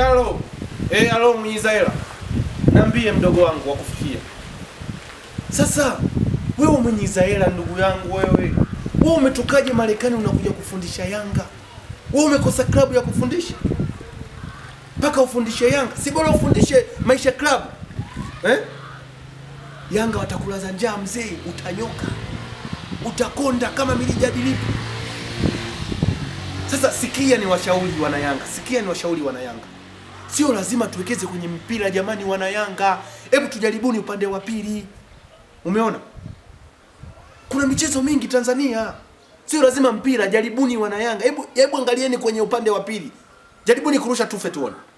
alo. Eh, alo mwenyiza hela. Niambie mdogo wangu wakufikia. Sasa wewe mwenyiza hela ndugu yangu wewe. Wewe umetokaje Marekani unakuja kufundisha Yanga? Wewe umekosa klabu ya kufundisha? Mpaka ufundishe Yanga. Si bora ufundishe Maisha Club. Eh? Yanga watakulaza njaa mzee, utanyoka. Utakonda kama milijadilipo. Sasa sikia ni washauri wana Yanga, sikia ni washauri wana Yanga. Sio lazima tuwekeze kwenye mpira jamani, wana Yanga. Hebu tujaribuni upande wa pili. Umeona? Kuna michezo mingi Tanzania. Sio lazima mpira, jaribuni wana Yanga. Hebu hebu angalieni kwenye upande wa pili. Jaribuni kurusha tufe tuone.